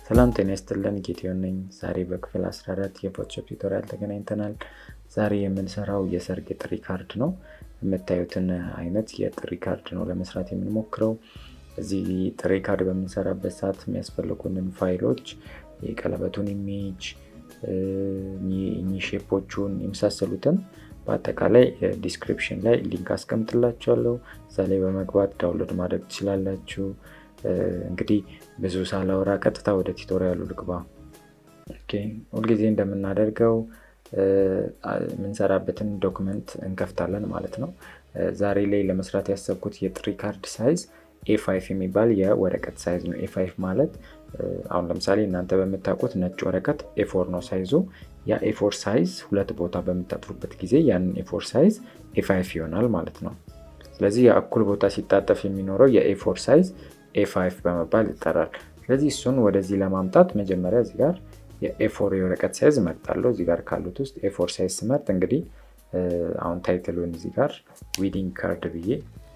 ሰላም ጤና ይስጥልን ጌቴዮን ነኝ። ዛሬ በክፍል 14 የፎቶሾፕ ቱቶሪያል ተገናኝተናል። ዛሬ የምንሰራው የሰርግ ጥሪ ካርድ ነው። የምታዩትን አይነት የጥሪ ካርድ ነው ለመስራት የምንሞክረው። እዚህ ጥሪ ካርድ በምንሰራበት ሰዓት የሚያስፈልጉንን ፋይሎች የቀለበቱን ኢሜጅ፣ ሼፖቹን የመሳሰሉትን በአጠቃላይ ዲስክሪፕሽን ላይ ሊንክ አስቀምጥላችኋለሁ። እዛ ላይ በመግባት ዳውንሎድ ማድረግ ትችላላችሁ። እንግዲህ ብዙ ሳላወራ ቀጥታ ወደ ቱቶሪያሉ ልግባ። ሁልጊዜ እንደምናደርገው የምንሰራበትን ዶክመንት እንከፍታለን ማለት ነው። ዛሬ ላይ ለመስራት ያሰብኩት የጥሪ ካርድ ሳይዝ ኤፋይፍ የሚባል የወረቀት ሳይዝ ነው። ኤፋይፍ ማለት አሁን ለምሳሌ እናንተ በምታውቁት ነጭ ወረቀት ኤፎር ነው ሳይዙ። ያ ኤፎር ሳይዝ ሁለት ቦታ በምታጥፉበት ጊዜ ያንን ኤፎር ሳይዝ ኤፋይፍ ይሆናል ማለት ነው። ስለዚህ የእኩል ቦታ ሲጣጠፍ የሚኖረው የኤፎር ሳይዝ ኤፋይፍ በመባል ይጠራል። ስለዚህ እሱን ወደዚህ ለማምጣት መጀመሪያ እዚህ ጋር የኤፎር የወረቀት ሳይዝ እመርጣለሁ። እዚህ ጋር ካሉት ውስጥ ኤፎር ሳይዝ ስመርጥ እንግዲህ አሁን ታይትሉን እዚህ ጋር ዊዲንግ ካርድ ብዬ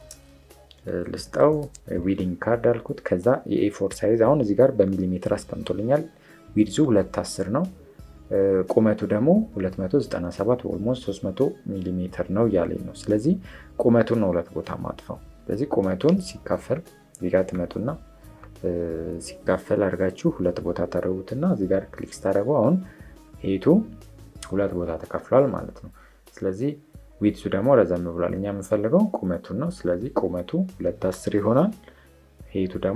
ልስጠው። ዊዲንግ ካርድ አልኩት። ከዛ የኤፎር ሳይዝ አሁን እዚህ ጋር በሚሊሜትር አስቀምጦልኛል። ዊድዙ ሁለት አስር ነው። ቁመቱ ደግሞ 297 ኦልሞስት 300 ሚሊሜትር ነው እያለኝ ነው። ስለዚህ ቁመቱን ነው ሁለት ቦታ ማጥፈው። ስለዚህ ቁመቱን ሲካፈል እዚህ ጋር ትመጡና ሲካፈል አድርጋችሁ ሁለት ቦታ ታደረጉትና እዚህ ጋር ክሊክ ስታደረጉ አሁን ሄቱ ሁለት ቦታ ተከፍሏል ማለት ነው። ስለዚህ ዊድሱ ደግሞ ረዘም ብሏል። እኛ የምንፈልገው ቁመቱን ነው። ስለዚህ ቁመቱ ሁለት አስር ይሆናል። ሄቱ ደግሞ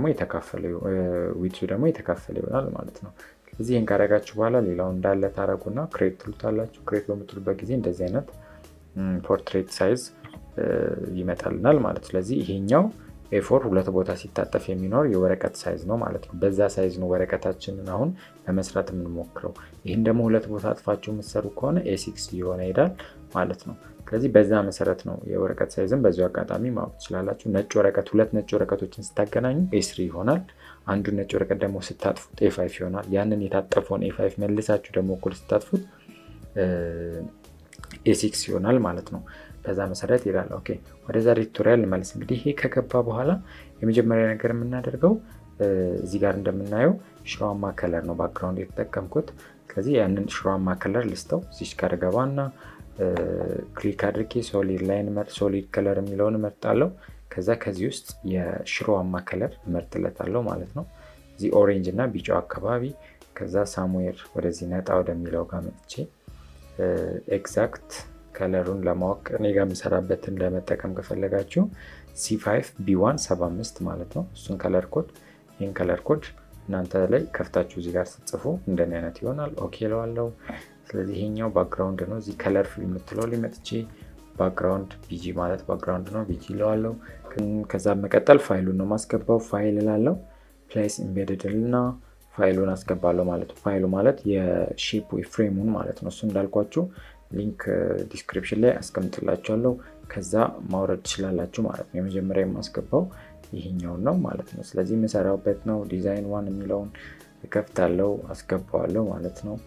ዊድሱ ደግሞ የተካፈለ ይሆናል ማለት ነው። ስለዚህ ይህን ካደረጋችሁ በኋላ ሌላው እንዳለ ታረጉና ክሬት ትሉታላችሁ። ክሬት በምትሉበት ጊዜ እንደዚህ አይነት ፖርትሬት ሳይዝ ይመጣልናል ማለት ነው። ስለዚህ ይሄኛው ኤፎር ሁለት ቦታ ሲታጠፍ የሚኖር የወረቀት ሳይዝ ነው ማለት ነው። በዛ ሳይዝ ነው ወረቀታችንን አሁን ለመስራት የምንሞክረው። ይህን ደግሞ ሁለት ቦታ አጥፋችሁ የምትሰሩ ከሆነ ኤሲክስ እየሆነ ይሄዳል ማለት ነው። ስለዚህ በዛ መሰረት ነው የወረቀት ሳይዝን በዚ አጋጣሚ ማወቅ ትችላላችሁ። ነጭ ወረቀት ሁለት ነጭ ወረቀቶችን ስታገናኙ ኤስሪ ይሆናል። አንዱ ነጭ ወረቀት ደግሞ ስታጥፉት ኤፋይፍ ይሆናል። ያንን የታጠፈውን ኤፋይፍ መልሳችሁ ደግሞ እኩል ስታጥፉት ኤሲክስ ይሆናል ማለት ነው። በዛ መሰረት ይላል። ኦኬ ወደ ዛሬ ቱቶሪያል ልመልስ። እንግዲህ ይሄ ከገባ በኋላ የመጀመሪያ ነገር የምናደርገው እዚህ ጋር እንደምናየው ሽሮማ ከለር ነው ባክግራውንድ የተጠቀምኩት። ስለዚህ ያንን ሽሮማ ከለር ልስተው እዚች ጋር ገባና ክሊክ አድርጌ ሶሊድ ላይን ሶሊድ ከለር የሚለውን እመርጣለሁ። ከዛ ከዚህ ውስጥ የሽሮማ ከለር እመርጥለታለሁ ማለት ነው። እዚህ ኦሬንጅ እና ቢጫው አካባቢ ከዛ ሳሙዌር ወደዚህ ነጣ ወደሚለው ጋር መጥቼ ኤግዛክት ከለሩን ለማወቅ እኔ ጋር የምሰራበትን ለመጠቀም ከፈለጋችሁ ሲ5 ቢ1 75 ማለት ነው። እሱን ከለር ኮድ ይህን ከለር ኮድ እናንተ ላይ ከፍታችሁ እዚህ ጋር ስትጽፉ እንደኔ አይነት ይሆናል። ኦኬ ለዋለው። ስለዚህ ይሄኛው ባክግራውንድ ነው። እዚህ ከለር ፊል የምትለው ላይ መጥቼ ባክግራውንድ ቢጂ ማለት ባክግራውንድ ነው፣ ቢጂ ለዋለው። ከዛ መቀጠል ፋይሉን ነው ማስገባው። ፋይል ላለው ፕሌስ ኢምቤድድ እና ፋይሉን አስገባለሁ ማለት ነው። ፋይሉ ማለት የሼፕ ፍሬሙን ማለት ነው። እሱ እንዳልኳችሁ ሊንክ ዲስክሪፕሽን ላይ አስቀምጥላችኋለሁ። ከዛ ማውረድ ትችላላችሁ ማለት ነው። የመጀመሪያ የማስገባው ይሄኛውን ነው ማለት ነው። ስለዚህ የምሰራበት ነው። ዲዛይን ዋን የሚለውን እከፍታለሁ፣ አስገባዋለሁ ማለት ነው።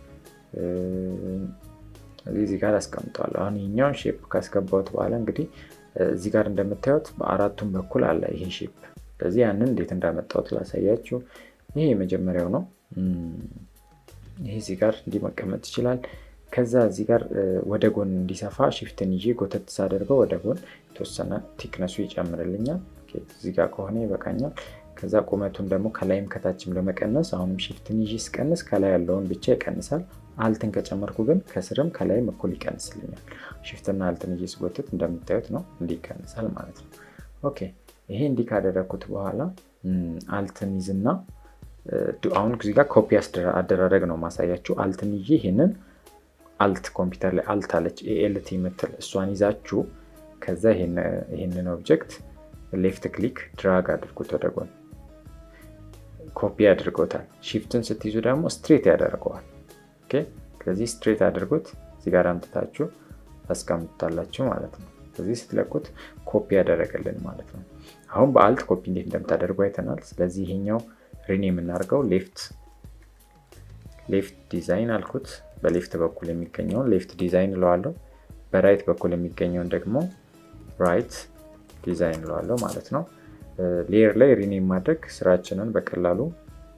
እዚህ ጋር አስቀምጠዋለሁ። አሁን ይሄኛውን ሼፕ ካስገባሁት በኋላ እንግዲህ እዚህ ጋር እንደምታዩት በአራቱም በኩል አለ ይሄ ሼፕ። ስለዚህ ያንን እንዴት እንዳመጣሁት ላሳያችሁ። ይሄ የመጀመሪያው ነው። ይሄ እዚህ ጋር እንዲህ መቀመጥ ይችላል። ከዛ እዚህ ጋር ወደ ጎን እንዲሰፋ ሽፍትን ይዤ ጎተት ሳደርገው ወደ ጎን የተወሰነ ቲክነሱ ይጨምርልኛል። እዚህ ጋር ከሆነ ይበቃኛል። ከዛ ቁመቱን ደግሞ ከላይም ከታችም ለመቀነስ አሁንም ሽፍትን ይዤ ስቀንስ ከላይ ያለውን ብቻ ይቀንሳል። አልትን ከጨመርኩ ግን ከስርም ከላይም እኩል ይቀንስልኛል። ሽፍትና አልትን ይዤ ስጎትት እንደምታዩት ነው እንዲህ ይቀንሳል ማለት ነው። ኦኬ ይሄ እንዲህ ካደረግኩት በኋላ አልትን ይዝና አሁን እዚህ ጋር ኮፒ አደራረግ ነው ማሳያችሁ። አልትን ይዤ ይሄንን አልት ኮምፒውተር ላይ አልት አለች ኤኤልቲ የምትል እሷን ይዛችሁ ከዛ ይህንን ኦብጀክት ሌፍት ክሊክ ድራግ አድርጉት ወደ ጎን ኮፒ አድርጎታል። ሺፍትን ስትይዙ ደግሞ ስትሬት ያደርገዋል። ስለዚህ ስትሬት አድርጉት እዚህ ጋር አምጥታችሁ ታስቀምጡታላችሁ ማለት ነው። ስለዚህ ስትለቁት ኮፒ ያደረገልን ማለት ነው። አሁን በአልት ኮፒ እንዴት እንደምታደርጉ አይተናል። ስለዚህ ይሄኛው ሪኔ የምናደርገው ሌፍት ሌፍት ዲዛይን አልኩት። በሌፍት በኩል የሚገኘውን ሌፍት ዲዛይን እለዋለሁ። በራይት በኩል የሚገኘውን ደግሞ ራይት ዲዛይን እለዋለሁ ማለት ነው። ሌየር ላይ ሪኔም ማድረግ ስራችንን በቀላሉ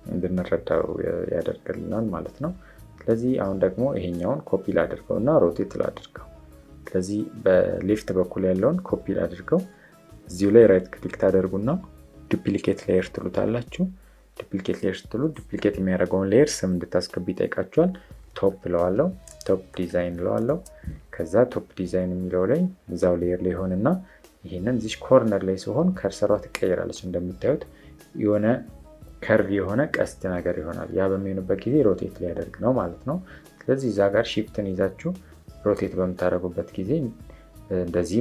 እንድንረዳው ያደርግልናል ማለት ነው። ስለዚህ አሁን ደግሞ ይሄኛውን ኮፒ ላድርገው እና ሮቴት ላድርገው። ስለዚህ በሌፍት በኩል ያለውን ኮፒ ላድርገው። እዚሁ ላይ ራይት ክሊክ ታደርጉና ዱፕሊኬት ሌየር ትሉታላችሁ። ዱፕሊኬት ሌየር ስትሉ ዱፕሊኬት የሚያደርገውን ሌየር ስም እንድታስገቡ ይጠይቃችኋል። ቶፕ እለዋለሁ፣ ቶፕ ዲዛይን እለዋለሁ። ከዛ ቶፕ ዲዛይን የሚለው ላይ እዛው ሌየር ላይ ይሆንና ይህንን እዚች ኮርነር ላይ ሲሆን ከርሰሯ ትቀይራለች። እንደምታዩት የሆነ ከርቭ የሆነ ቀስት ነገር ይሆናል። ያ በሚሆንበት ጊዜ ሮቴት ሊያደርግ ነው ማለት ነው። ስለዚህ እዛ ጋር ሺፍትን ይዛችሁ ሮቴት በምታደርጉበት ጊዜ እንደዚህ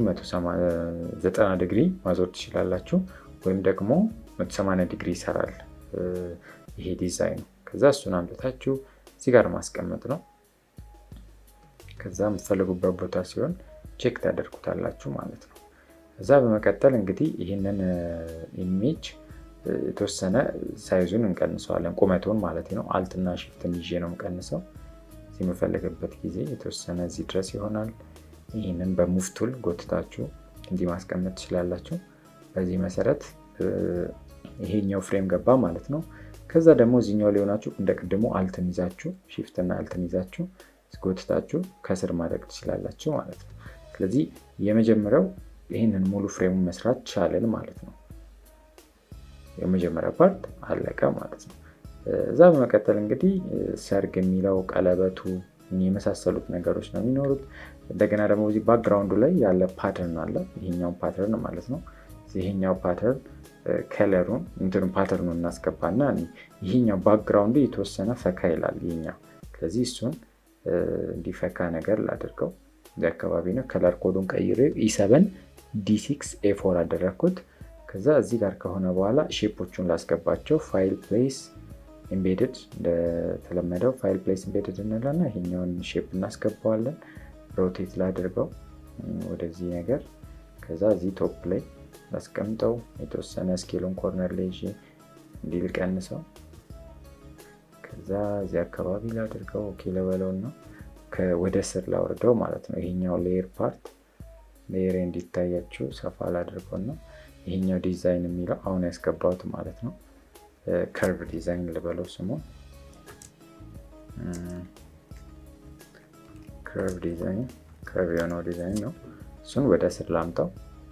190 ዲግሪ ማዞር ትችላላችሁ፣ ወይም ደግሞ 180 ዲግሪ ይሰራል ይሄ ዲዛይኑ። ከዛ እሱን አምጥታችሁ እዚህ ጋር ማስቀመጥ ነው። ከዛ የምትፈልጉበት ቦታ ሲሆን ቼክ ታደርጉታላችሁ ማለት ነው። ከዛ በመቀጠል እንግዲህ ይህንን ኢሜጅ የተወሰነ ሳይዙን እንቀንሰዋለን፣ ቁመቱን ማለት ነው። አልትና ሽፍትን ይዤ ነው የምቀንሰው። እዚህ የምፈልግበት ጊዜ የተወሰነ እዚህ ድረስ ይሆናል። ይህንን በሙቭ ቱል ጎትታችሁ እንዲህ ማስቀመጥ ትችላላችሁ። በዚህ መሰረት ይሄኛው ፍሬም ገባ ማለት ነው። ከዛ ደግሞ እዚኛው ሊሆናችሁ እንደ ቅድሞ አልትን ይዛችሁ ሽፍትና አልትን ይዛችሁ ጎትታችሁ ከስር ማድረግ ትችላላችሁ ማለት ነው። ስለዚህ የመጀመሪያው ይህንን ሙሉ ፍሬሙን መስራት ቻለን ማለት ነው። የመጀመሪያ ፓርት አለቀ ማለት ነው። እዛ በመቀጠል እንግዲህ ሰርግ የሚለው ቀለበቱ የመሳሰሉት ነገሮች ነው የሚኖሩት። እንደገና ደግሞ እዚህ ባክግራውንዱ ላይ ያለ ፓተርን አለ። ይሄኛው ፓተርን ማለት ነው። ይሄኛው ፓተርን ከለሩን እንትኑ ፓተርኑን እናስገባና ይሄኛው ባክግራውንዱ የተወሰነ ፈካ ይላል ይሄኛው። ስለዚህ እሱን እንዲፈካ ነገር ላድርገው። እዚህ አካባቢ ነው። ከለር ኮዱን ቀይሬ ኢሰቨን ዲ6 ኤፎር አደረግኩት። ከዛ እዚህ ጋር ከሆነ በኋላ ሼፖቹን ላስገባቸው። ፋይል ፕሌስ ኢምቤድድ እንደተለመደው ፋይል ፕሌስ ኢምቤድድ እንለና ይሄኛውን ሼፕ እናስገባዋለን። ሮቴት ላድርገው ወደዚህ ነገር። ከዛ እዚህ ቶፕ ላይ ላስቀምጠው። የተወሰነ ስኬሉን ኮርነር ላይ ይዤ እንዲህ ልቀንሰው። ከዛ እዚህ አካባቢ ላድርገው። ኦኬ ልበለው እና ወደ ስር ላወርደው ማለት ነው። ይሄኛው ሌየር ፓርት ሌየር እንዲታያችሁ ሰፋ ላድርገው እና ይሄኛው ዲዛይን የሚለው አሁን ያስገባሁት ማለት ነው። ከርቭ ዲዛይን ልበለው ስሙ ከርቭ ዲዛይን ከርቭ የሆነው ዲዛይን ነው። እሱን ወደ ስር ላምጣው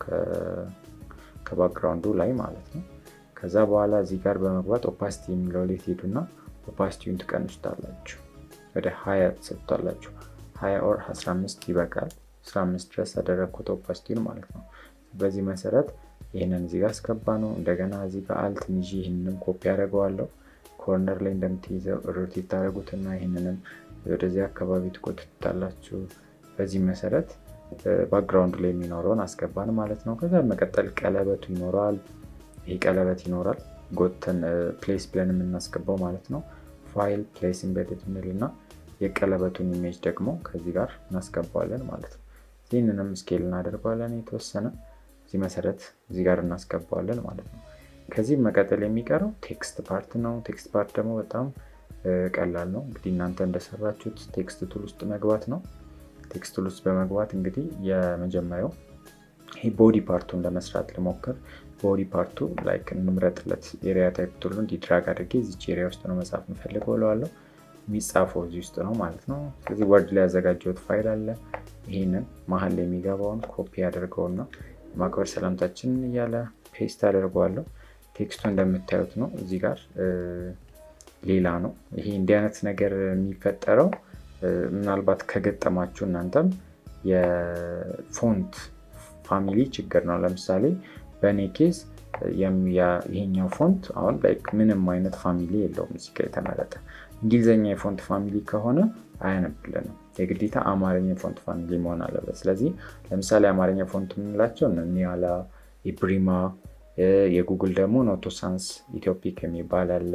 ከባክግራውንዱ ላይ ማለት ነው። ከዛ በኋላ እዚህ ጋር በመግባት ኦፓሲቲ የሚለው ላይ ትሄዱና ኦፓሲቲውን ትቀንሱታላችሁ። ወደ ሀያ ትሰጡታላችሁ። ሀያ ኦር 15 ይበቃል። 15 ድረስ ያደረግኩት ኦፓሲቲውን ማለት ነው። በዚህ መሰረት ይህንን እዚህ ጋር አስገባ ነው። እንደገና እዚህ ጋር አልት ይዤ ይህንንም ኮፒ ያደርገዋለሁ። ኮርነር ላይ እንደምትይዘው ሮቴት ታደረጉትና ይህንንም ወደዚህ አካባቢ ትቆጥታላችሁ። በዚህ መሰረት ባክግራውንድ ላይ የሚኖረውን አስገባን ማለት ነው። ከዛ መቀጠል ቀለበቱ ይኖረዋል። ይህ ቀለበት ይኖራል። ጎተን ፕሌስ ብለን የምናስገባው ማለት ነው። ፋይል ፕሌስ ኢምቤድድ እንልና የቀለበቱን ኢሜጅ ደግሞ ከዚህ ጋር እናስገባዋለን ማለት ነው። ይህንንም ስኬል እናደርገዋለን የተወሰነ እዚህ መሰረት እዚህ ጋር እናስገባዋለን ማለት ነው። ከዚህ መቀጠል የሚቀረው ቴክስት ፓርት ነው። ቴክስት ፓርት ደግሞ በጣም ቀላል ነው። እንግዲህ እናንተ እንደሰራችሁት ቴክስት ቱል ውስጥ መግባት ነው። ቴክስት ቱል ውስጥ በመግባት እንግዲህ የመጀመሪያው ይህ ቦዲ ፓርቱን ለመስራት ልሞክር። ቦዲ ፓርቱ ላይክ እንምረጥለት ኤሪያ ታይፕ ቱሉ እንዲድራግ አድርጌ እዚች ኤሪያ ውስጥ ነው መጻፍ የምፈልገው እለዋለሁ። የሚጻፈው እዚህ ውስጥ ነው ማለት ነው። ስለዚህ ወርድ ላይ ያዘጋጀሁት ፋይል አለ። ይህንን መሀል ላይ የሚገባውን ኮፒ ያደርገውና ማክበር ሰላምታችንን እያለ ፔስት አደርገዋለሁ። ቴክስቱ እንደምታዩት ነው። እዚህ ጋር ሌላ ነው። ይሄ እንዲህ አይነት ነገር የሚፈጠረው ምናልባት ከገጠማችሁ እናንተም የፎንት ፋሚሊ ችግር ነው። ለምሳሌ በእኔ ኬዝ ይሄኛው ፎንት አሁን ላይክ ምንም አይነት ፋሚሊ የለውም እዚህ ጋር የተመረጠ እንግሊዝኛ የፎንት ፋሚሊ ከሆነ አያነብልንም። የግዴታ አማርኛ የፎንት ፋሚሊ መሆን አለበት። ስለዚህ ለምሳሌ አማርኛ ፎንት የምንላቸው ኒያላ፣ ኢብሪማ፣ የጉግል ደግሞ ኖቶሳንስ ኢትዮፒክ የሚባል አለ።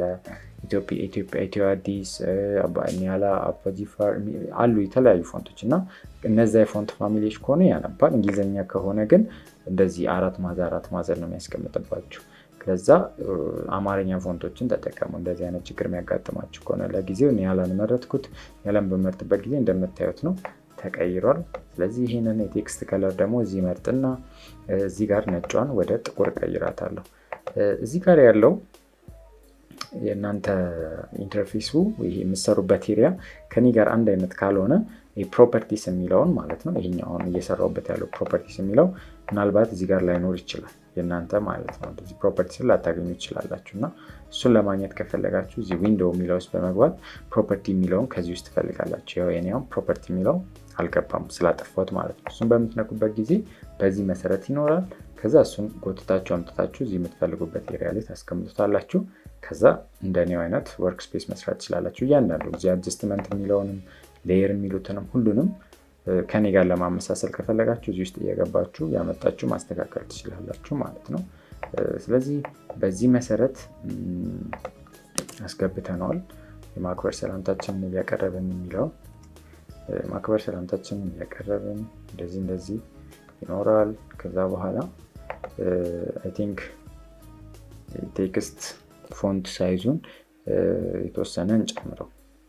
ኢትዮ አዲስ፣ ኒያላ፣ አባጂፋር አሉ የተለያዩ ፎንቶች እና እነዚያ የፎንት ፋሚሊዎች ከሆነ ያነባል። እንግሊዝኛ ከሆነ ግን እንደዚህ አራት ማዘ አራት ማዘር ነው የሚያስቀምጥባቸው። ለዛ አማርኛ ፎንቶችን ተጠቀሙ። እንደዚህ አይነት ችግር የሚያጋጥማችሁ ከሆነ ለጊዜው ኒያላን መረጥኩት። ኒያላን በመርጥበት ጊዜ እንደምታዩት ነው ተቀይሯል። ስለዚህ ይህንን የቴክስት ከለር ደግሞ እዚህ መርጥና እዚህ ጋር ነጯን ወደ ጥቁር ቀይራታለሁ። እዚህ ጋር ያለው የእናንተ ኢንተርፌሱ ይሄ የምሰሩበት ኤሪያ ከኔ ጋር አንድ አይነት ካልሆነ ፕሮፐርቲስ የሚለውን ማለት ነው ይሄኛው አሁን እየሰራሁበት ያለው ፕሮፐርቲስ የሚለው ምናልባት እዚህ ጋር ላይኖር ይችላል የእናንተ ማለት ነው። እንደዚህ ፕሮፐርቲስን ላታገኙ ይችላላችሁ እና እሱን ለማግኘት ከፈለጋችሁ እዚህ ዊንዶው የሚለው ውስጥ በመግባት ፕሮፐርቲ የሚለውን ከዚህ ውስጥ ትፈልጋላችሁ። ያው የኔውም ፕሮፐርቲ የሚለው አልገባም ስላጠፋሁት ማለት ነው። እሱን በምትነኩበት ጊዜ በዚህ መሰረት ይኖራል። ከዛ እሱን ጎትታችሁ አምጥታችሁ እዚህ የምትፈልጉበት ኤሪያ ላይ ታስቀምጡታላችሁ። ከዛ እንደኔው አይነት ወርክ ስፔስ መስራት ትችላላችሁ። እያንዳንዱ እዚህ አጀስትመንት የሚለውንም ሌየር የሚሉትንም ሁሉንም ከኔ ጋር ለማመሳሰል ከፈለጋችሁ እዚህ ውስጥ እየገባችሁ ያመጣችሁ ማስተካከል ትችላላችሁ ማለት ነው። ስለዚህ በዚህ መሰረት አስገብተነዋል። የማክበር ሰላምታችንን እያቀረብን የሚለው ማክበር ሰላምታችንን እያቀረብን እንደዚህ እንደዚህ ይኖራል። ከዛ በኋላ አይ ቲንክ ቴክስት ፎንት ሳይዙን የተወሰነ እንጨምረው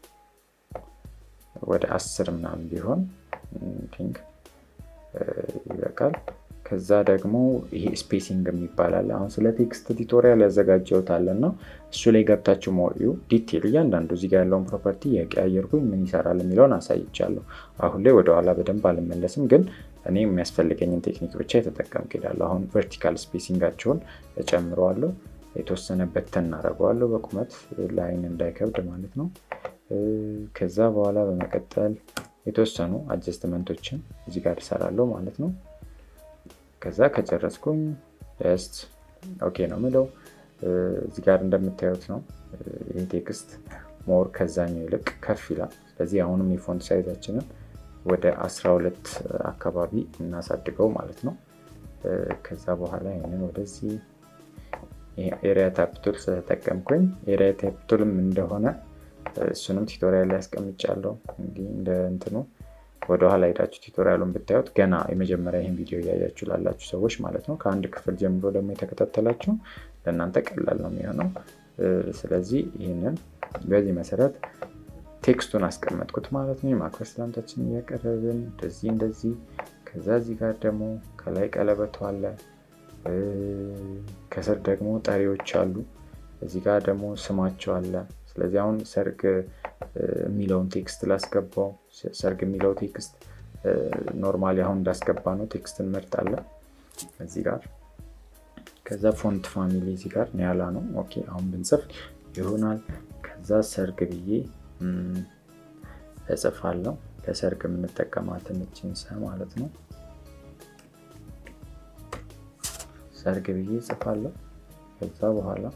ወደ አስር ምናምን ቢሆን ቲንክ ይበቃል። ከዛ ደግሞ ይሄ ስፔሲንግ የሚባላል አሁን ስለ ቴክስት ቱቶሪያል ያዘጋጀውታለ እና እሱ ላይ ገብታችሁ ሞዩ ዲቴል እያንዳንዱ እዚጋ ያለውን ፕሮፐርቲ የቀያየርኩኝ ምን ይሰራል የሚለውን አሳይቻለሁ። አሁን ላይ ወደኋላ በደንብ አልመለስም፣ ግን እኔ የሚያስፈልገኝን ቴክኒክ ብቻ የተጠቀምኩ ሄዳለሁ። አሁን ቨርቲካል ስፔሲንጋቸውን እጨምረዋለሁ፣ የተወሰነ በተን እናደርገዋለሁ በቁመት ለአይን እንዳይከብድ ማለት ነው። ከዛ በኋላ በመቀጠል የተወሰኑ አጀስትመንቶችን እዚህ ጋር እሰራለሁ ማለት ነው። ከዛ ከጨረስኩኝ ጀስት ኦኬ ነው ምለው። እዚህ ጋር እንደምታዩት ነው ይህ ቴክስት ሞር ከዛኛው ይልቅ ከፍ ይላል። ስለዚህ አሁንም የፎንት ሳይዛችንን ወደ 12 አካባቢ እናሳድገው ማለት ነው። ከዛ በኋላ ይህንን ወደዚህ ኤሪያ ታፕቱል ስለተጠቀምኩኝ ኤሪያ ታፕቱልም እንደሆነ እሱንም ቱቶሪያል ላይ ያስቀምጫለሁ። እንዲህ እንደ እንትኑ ወደኋላ ሄዳችሁ ቱቶሪያሉን ብታዩት ገና የመጀመሪያ ይህን ቪዲዮ እያያችሁ ላላችሁ ሰዎች ማለት ነው። ከአንድ ክፍል ጀምሮ ደግሞ የተከታተላችሁ ለእናንተ ቀላል ነው የሚሆነው። ስለዚህ ይህንን በዚህ መሰረት ቴክስቱን አስቀመጥኩት ማለት ነው። የማክበር ሰላምታችን እያቀረብን እንደዚህ እንደዚህ። ከዛ እዚህ ጋር ደግሞ ከላይ ቀለበቱ አለ፣ ከስር ደግሞ ጠሪዎች አሉ። እዚህ ጋር ደግሞ ስማቸው አለ። ስለዚህ አሁን ሰርግ የሚለውን ቴክስት ላስገባው። ሰርግ የሚለው ቴክስት ኖርማሊ አሁን እንዳስገባ ነው ቴክስት እንመርጣለን እዚህ ጋር። ከዛ ፎንት ፋሚሊ እዚህ ጋር ኒያላ ነው። ኦኬ አሁን ብንጽፍ ይሆናል። ከዛ ሰርግ ብዬ እጽፋለሁ። ለሰርግ የምንጠቀማትን እችን ሰ ማለት ነው። ሰርግ ብዬ እጽፋለሁ። ከዛ በኋላ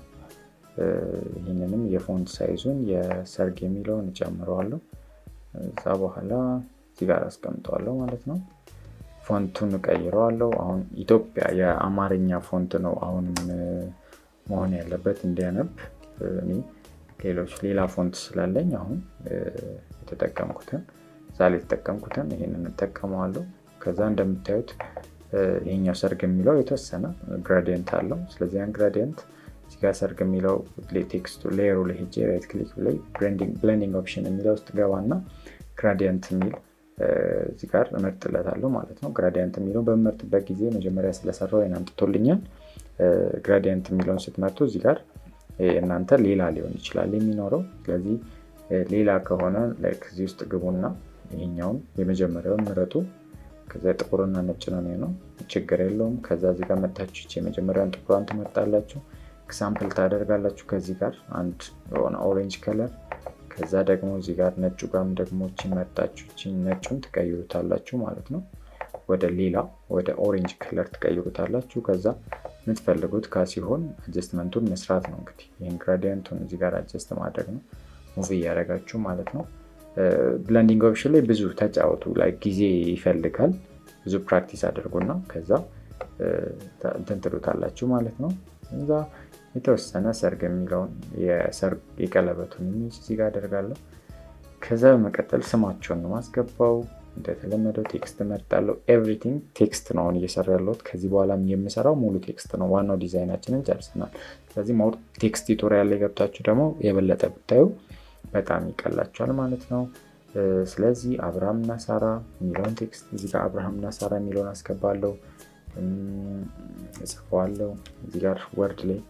ይህንንም የፎንት ሳይዙን የሰርግ የሚለውን እጨምረዋለሁ። እዛ በኋላ እዚህ ጋር አስቀምጠዋለሁ ማለት ነው። ፎንቱን እቀይረዋለሁ። አሁን ኢትዮጵያ የአማርኛ ፎንት ነው አሁንም መሆን ያለበት እንዲያነብ። እኔ ሌሎች ሌላ ፎንት ስላለኝ አሁን የተጠቀምኩትን እዛ ላይ የተጠቀምኩትን ይህንን እጠቀመዋለሁ። ከዛ እንደምታዩት ይሄኛው ሰርግ የሚለው የተወሰነ ግራዲየንት አለው። ስለዚህ ያን ግራዲየንት እዚጋ ሰርግ የሚለው ቴክስቱ ሌየሩ ላይ ሄጄ ራይት ክሊክ ላይ ብሌንዲንግ ኦፕሽን የሚለው ውስጥ ገባና ግራዲየንት የሚል እዚህ ጋር እመርጥለታለሁ ማለት ነው። ግራዲየንት የሚለውን በምመርጥበት ጊዜ መጀመሪያ ስለሰራው ይሄን አምጥቶልኛል። ግራዲየንት የሚለውን ስትመርጡ እዚህ ጋር እናንተ ሌላ ሊሆን ይችላል የሚኖረው። ስለዚህ ሌላ ከሆነ እዚህ ውስጥ ግቡና ይሄኛውን የመጀመሪያውን ምረጡ። ከዛ ጥቁርና ነጭ ነው ነው ችግር የለውም። ከዛ እዚህ ጋር መታችሁ የመጀመሪያውን ጥቁሯን ትመርጣላችሁ። ኤግዛምፕል ታደርጋላችሁ ከዚህ ጋር አንድ የሆነ ኦሬንጅ ከለር ከዛ ደግሞ እዚህ ጋር ነጩ ጋርም ደግሞ እችን መርጣችሁ እችን ነጩን ትቀይሩታላችሁ ማለት ነው። ወደ ሌላ ወደ ኦሬንጅ ከለር ትቀይሩታላችሁ። ከዛ የምትፈልጉት ካ ሲሆን አጀስትመንቱን መስራት ነው እንግዲህ ይህን ግራዲየንቱን እዚህ ጋር አጀስት ማድረግ ነው ሙቪ እያደረጋችሁ ማለት ነው። ብለንዲንግ ኦፕሽን ላይ ብዙ ተጫወቱ ላይ ጊዜ ይፈልጋል። ብዙ ፕራክቲስ አድርጉና ከዛ እንትን ትሉታላችሁ ማለት ነው። እዛ የተወሰነ ሰርግ የሚለውን የቀለበቱን ኢሜጅ እዚህ ጋር አደርጋለሁ። ከዛ በመቀጠል ስማቸውን ነው ማስገባው። እንደተለመደው ቴክስት መርጣለሁ። ኤቭሪቲንግ ቴክስት ነው አሁን እየሰራ ያለሁት። ከዚህ በኋላ የምሰራው ሙሉ ቴክስት ነው። ዋናው ዲዛይናችንን ጨርሰናል። ስለዚህ ቴክስት ቱቶሪያል ላይ ገብታችሁ ደግሞ የበለጠ ብታዩ በጣም ይቀላችኋል ማለት ነው። ስለዚህ አብርሃም እና ሳራ የሚለውን ቴክስት እዚህ ጋር አብርሃም እና ሳራ የሚለውን አስገባለሁ፣ እጽፈዋለሁ። እዚህ ጋር ወርድ ላይ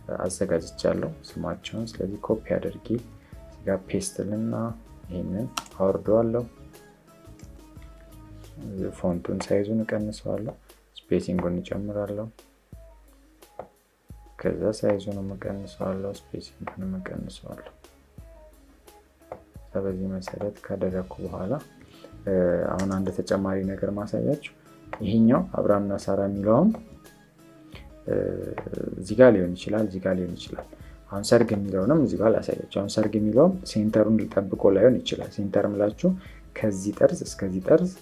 አዘጋጅቻለሁ ስማቸውን። ስለዚህ ኮፒ አድርጌ እዚጋ ፔስትልና ይህንን አወርደዋለሁ። ፎንቱን ሳይዙን እቀንሰዋለሁ። ስፔሲንጉን እጨምራለሁ። ከዛ ሳይዙን እቀንሰዋለሁ። ስፔሲንጉን እቀንሰዋለሁ። በዚህ መሰረት ካደረግኩ በኋላ አሁን አንድ ተጨማሪ ነገር ማሳያችሁ ይሄኛው አብርሃምና ሳራ የሚለውም እዚህ ጋር ሊሆን ይችላል፣ እዚህ ጋር ሊሆን ይችላል። አሁን ሰርግ የሚለውንም እዚህ ጋር ላሳያችሁ። አሁን ሰርግ የሚለውም ሴንተሩን ጠብቆ ላይሆን ይችላል። ሴንተር ምላችሁ ከዚህ ጠርዝ እስከዚህ ጠርዝ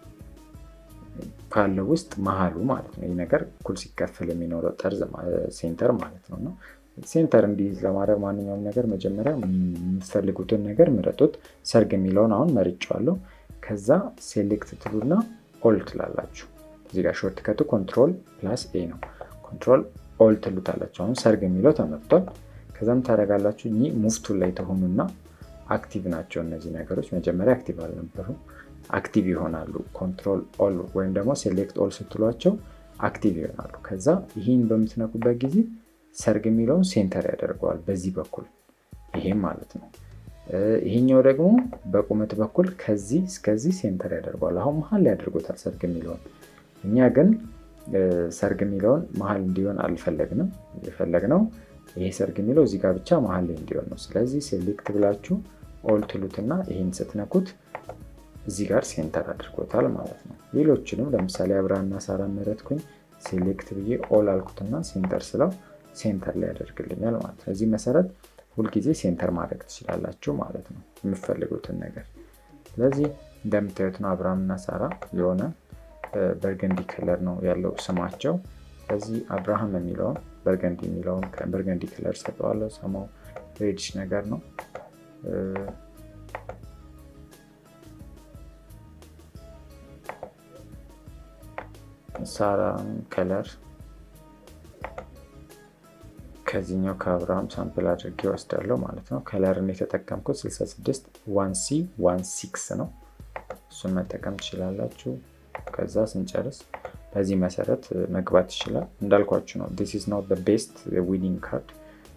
ካለው ውስጥ መሀሉ ማለት ነው። ይህ ነገር እኩል ሲከፈል የሚኖረው ጠርዝ ሴንተር ማለት ነው ነው ሴንተር እንዲይዝ ለማድረግ ማንኛውም ነገር መጀመሪያ የምትፈልጉትን ነገር ምረጡት። ሰርግ የሚለውን አሁን መርጫዋለሁ። ከዛ ሴሌክት ትሉና ኦል ትላላችሁ። እዚህ ጋር ሾርት ከቱ ኮንትሮል ፕላስ ኤ ነው። ኮንትሮል ኦል ትሉታላችሁ። አሁን ሰርግ የሚለው ተመርጧል። ከዛም ታደርጋላችሁ። እኚህ ሙፍቱ ላይ ተሆኑና አክቲቭ ናቸው እነዚህ ነገሮች። መጀመሪያ አክቲቭ አልነበሩም፣ አክቲቭ ይሆናሉ። ኮንትሮል ኦል ወይም ደግሞ ሴሌክት ኦል ስትሏቸው አክቲቭ ይሆናሉ። ከዛ ይህን በምትነኩበት ጊዜ ሰርግ የሚለውን ሴንተር ያደርገዋል በዚህ በኩል ይሄም ማለት ነው። ይሄኛው ደግሞ በቁመት በኩል ከዚህ እስከዚህ ሴንተር ያደርገዋል። አሁን መሀል ላይ ያደርጎታል ሰርግ የሚለውን። እኛ ግን ሰርግ የሚለውን መሀል እንዲሆን አልፈለግንም። የፈለግነው ይሄ ሰርግ የሚለው እዚህ ጋር ብቻ መሀል ላይ እንዲሆን ነው። ስለዚህ ሴሌክት ብላችሁ ኦል ትሉትና ይሄን ስትነኩት እዚህ ጋር ሴንተር አድርጎታል ማለት ነው። ሌሎችንም ለምሳሌ አብርሃምና ሳራ መረጥኩኝ። ሴሌክት ብዬ ኦል አልኩትና ሴንተር ስለው ሴንተር ላይ ያደርግልኛል ማለት ነው። እዚህ መሰረት ሁልጊዜ ሴንተር ማድረግ ትችላላችሁ ማለት ነው የምፈልጉትን ነገር። ስለዚህ እንደምታዩት ነው አብርሃምና ሳራ የሆነ በርገንዲ ከለር ነው ያለው ስማቸው። ስለዚህ አብርሃም የሚለውን በርገንዲ የሚለውን በርገንዲ ከለር ሰጠዋለሁ። ሰማው ሬድሽ ነገር ነው። ሳራ ከለር ከዚህኛው ከአብርሃም ሳምፕል አድርጌ ወስዳለሁ ማለት ነው። ከለርን የተጠቀምኩት 66 ዋን ሲ ዋን ሲክስ ነው። እሱን መጠቀም ትችላላችሁ። ከዛ ስንጨርስ በዚህ መሰረት መግባት ይችላል። እንዳልኳችሁ ነው ዲስ ኢዝ ኖት ቤስት ዊኒንግ ካርድ።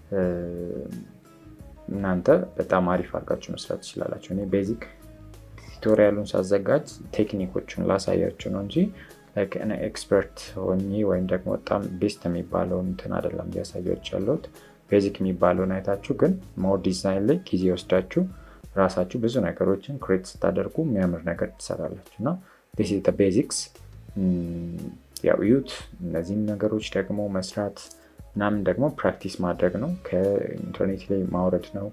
እናንተ በጣም አሪፍ አድርጋችሁ መስራት ትችላላችሁ። እኔ ቤዚክ ቱቶሪያሉን ሳዘጋጅ ቴክኒኮቹን ላሳያችሁ ነው እንጂ ኤክስፐርት ሆኜ ወይም ደግሞ በጣም ቤስት የሚባለውን እንትን አይደለም እያሳያች ያለሁት። ቤዚክ የሚባለውን አይታችሁ ግን ሞር ዲዛይን ላይ ጊዜ ወስዳችሁ ራሳችሁ ብዙ ነገሮችን ክሬት ስታደርጉ የሚያምር ነገር ትሰራላችሁ እና ቤዚክስ ያው ዩት እነዚህን ነገሮች ደግሞ መስራት ምናምን ደግሞ ፕራክቲስ ማድረግ ነው። ከኢንተርኔት ላይ ማውረድ ነው፣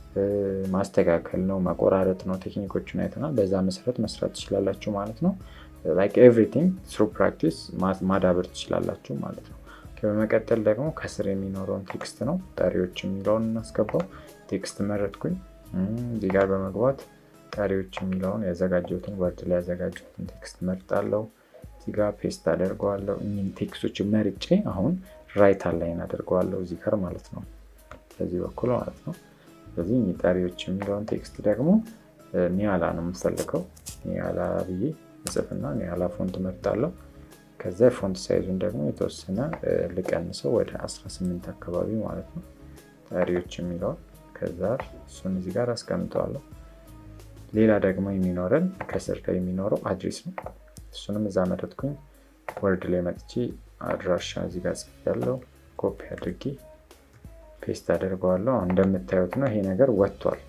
ማስተካከል ነው፣ መቆራረጥ ነው። ቴክኒኮችን አይተናል። በዛ መሰረት መስራት ትችላላችሁ ማለት ነው። ላይክ ኤቭሪቲንግ ትሩ ፕራክቲስ ማዳበር ትችላላችሁ ማለት ነው። በመቀጠል ደግሞ ከስር የሚኖረውን ቴክስት ነው ጠሪዎች የሚለውን እናስገባው። ቴክስት መረጥኩኝ። እዚህ ጋር በመግባት ጠሪዎች የሚለውን ያዘጋጀሁትን ወርድ ላይ ያዘጋጀሁትን ቴክስት መርጣለሁ። እዚህ ጋር ፔስት አደርገዋለሁ። እኚህን ቴክስቶች መርጬ አሁን ራይት አላይን አደርገዋለሁ እዚህ ጋር ማለት ነው፣ በዚህ በኩል ማለት ነው። ስለዚህ እኚህ ጠሪዎች የሚለውን ቴክስት ደግሞ ኒያላ ነው የምፈልገው። ኒያላ ብዬ ጽፍና ኒያላ ፎንት መርጣለሁ። ከዛ የፎንት ሳይዙን ደግሞ የተወሰነ ልቀንሰው ወደ 18 አካባቢ ማለት ነው። ጠሪዎች የሚለውን ከዛ እሱን እዚህ ጋር አስቀምጠዋለሁ። ሌላ ደግሞ የሚኖረን ከስር ላይ የሚኖረው አድሬስ ነው። እሱንም እዛ መረጥኩኝ። ወርድ ላይ መጥቼ አድራሻ እዚህ ጋር ጽፌያለሁ። ኮፒ አድርጌ ፔስት አደርገዋለሁ። እንደምታዩት ነው ይሄ ነገር ወጥቷል፣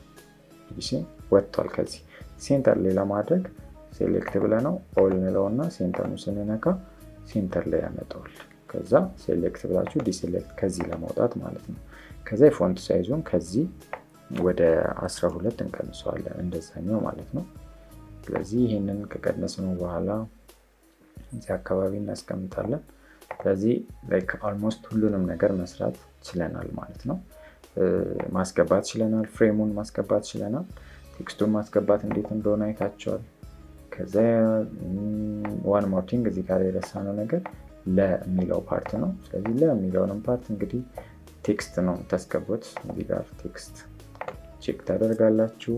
ወጥቷል። ከዚህ ሴንተር ላይ ለማድረግ ሴሌክት ብለ ነው ኦል እንለውና ሴንተሩን ስንነካ ሴንተር ላይ ያመጣዋል። ከዛ ሴሌክት ብላችሁ ዲሴሌክት ከዚህ ለማውጣት ማለት ነው። ከዛ የፎንት ሳይዙን ከዚህ ወደ 12 እንቀንሰዋለን እንደዛኛው ማለት ነው። ስለዚህ ይህንን ከቀነስነው በኋላ እዚህ አካባቢ እናስቀምጣለን። ስለዚህ ኦልሞስት ሁሉንም ነገር መስራት ችለናል ማለት ነው። ማስገባት ችለናል፣ ፍሬሙን ማስገባት ችለናል፣ ቴክስቱን ማስገባት እንዴት እንደሆነ አይታቸዋል። ከዛ ዋን ሞር ቲንግ እዚህ ጋር የረሳነው ነገር ለ የሚለው ፓርት ነው። ስለዚህ ለ የሚለውንም ፓርት እንግዲህ ቴክስት ነው የምታስገቡት። እዚህ ጋር ቴክስት ቼክ ታደርጋላችሁ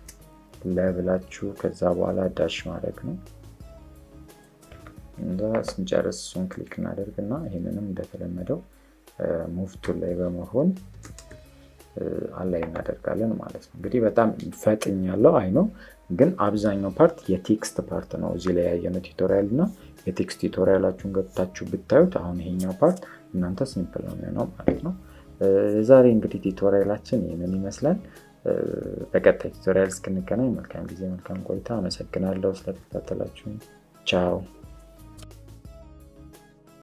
ለብላችሁ ከዛ በኋላ ዳሽ ማድረግ ነው። እንዛ ስንጨርስ እሱን ክሊክ እናደርግና ይህንንም እንደተለመደው ሙቭ ቱል ላይ በመሆን አላይ እናደርጋለን ማለት ነው። እንግዲህ በጣም ፈጥኝ ያለው አይ ነው፣ ግን አብዛኛው ፓርት የቴክስት ፓርት ነው። እዚህ ላይ ያየነው ቱቶሪያል እና የቴክስት ቱቶሪያላችሁን ገብታችሁ ብታዩት አሁን ይሄኛው ፓርት እናንተ ሲምፕል ነው የሚሆነው ማለት ነው። ዛሬ እንግዲህ ቱቶሪያላችን ይህንን ይመስላል። በቀጣይ ቱቶሪያል እስክንገናኝ መልካም ጊዜ፣ መልካም ቆይታ። አመሰግናለሁ ስለተከታተላችሁ። ቻው